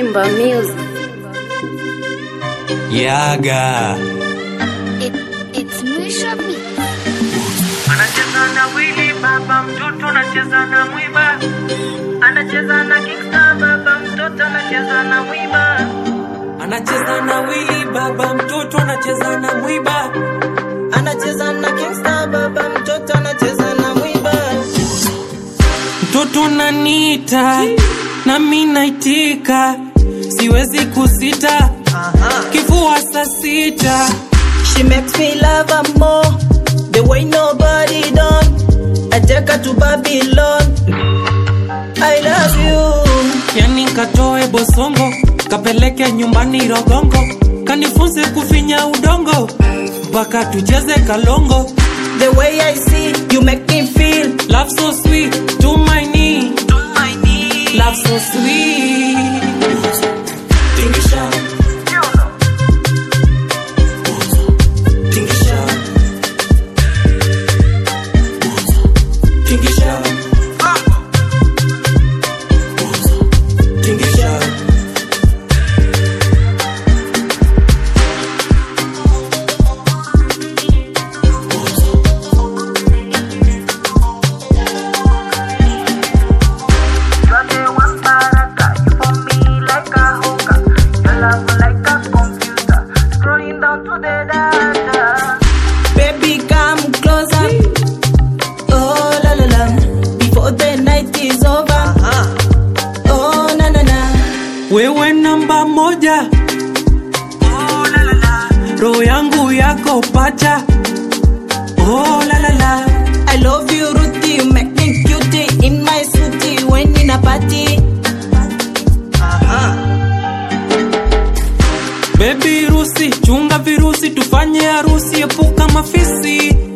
Simba Music. Yaga It, it's Mwisho Beat. anacheza na wili baba mtoto anacheza na mwiba anacheza na kingsta baba mtoto anacheza na mwiba anacheza na wili baba mtoto anacheza na mwiba anacheza na kingsta baba mtoto anacheza na mwiba mtoto nanita nami naitika siwezi kusita kifua saa sita She makes me love her more the way nobody done. I take her to Babylon. I love you. yani katoe bosongo kapeleke nyumbani rogongo kanifunze kufinya udongo mpaka tucheze kalongo The way I see you make me feel. love so sweet to my knee To my knees. love so sweet Tingisha. Tingisha. Tingisha. Tingisha. Baby, come closer. Oh la la la. Before the night is over. Oh na na na. wewe namba moja Oh la la la. roho yangu yako pacha oh, la, la, la. I love you, Ruthie. You make me cutie in my suitie when in a party. Baby rusi chunga virusi tufanye harusi epuka mafisi